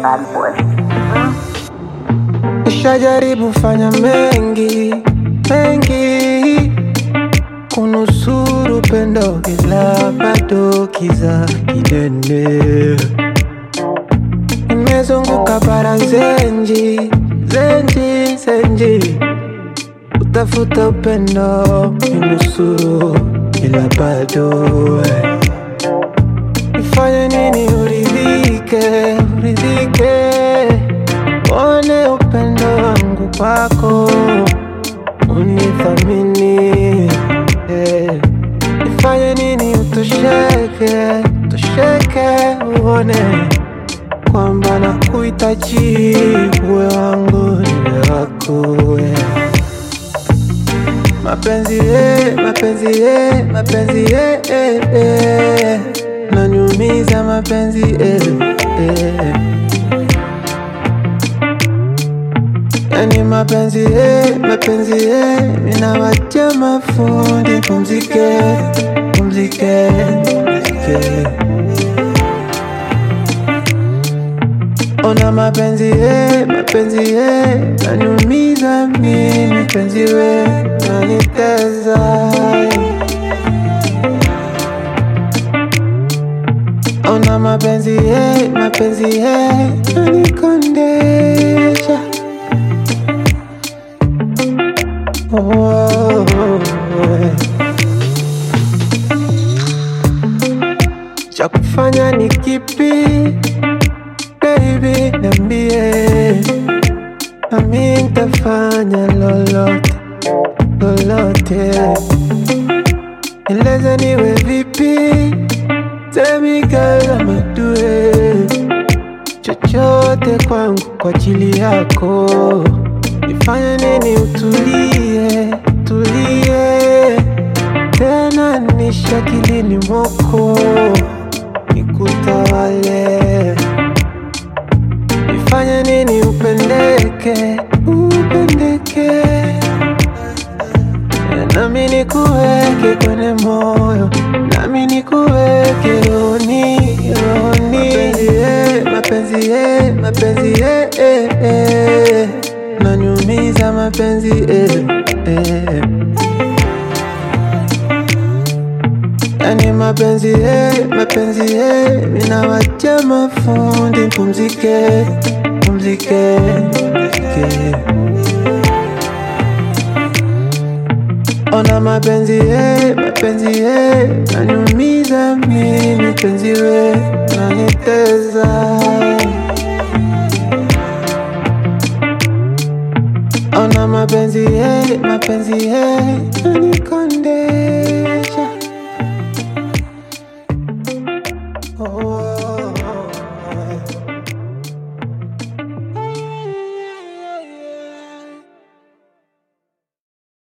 bad boy. Nishajaribu fanya mengi mengi kunusuru pendo, ila bado kiza kinene. Nimezunguka bara zenji zenji zenji, utafuta upendo ninusuru, ila bado eh. Nifanye nini uridhike, uridhike, one upendo wangu kwako, unithamini eh. Nifanye nini utosheke, utosheke, uone kwamba nakuhitaji, uwe wangu niwe wako eh. Mapenzi ye, mapenzi ye, mapenzi ye, eh, eh. Nanyumiza mapenzi eh, eh. Yani mapenzi ye, mapenzi ye, minawacha mafundi pumzike, pumzike, pumzike. Ona mapenzi ye, mapenzi ye, nanyumiza mimi, penzi we, naniteza Ona mapenzi ye, mapenzi ye, nanikondesha oh, eh. Cha kufanya ni kipi baby, niambie, nami nitafanya lolote lolote, eleza niwe vipi, tell me girl I'ma do it, chochote kwangu kwa ajili yako, nifanye nini utulie, tulie tena nishakilini mwako nikutawale nifanye nini upendeke upendeke nami nikuweke kwenye moyo nami nikuweke rohoni rohoni mapenzi ye mapenzi ye eh, eh. nanyumiza mapenzi eh, eh. Yani mapenzi ye, mapenzi ye, minawacha mafundi pumzike, pumzike, pumzike. Ona mapenzi ye, mapenzi ye, nanyumiza mimi, penzi we, naniteza. Ona mapenzi ye, mapenzi ye, nanikondesha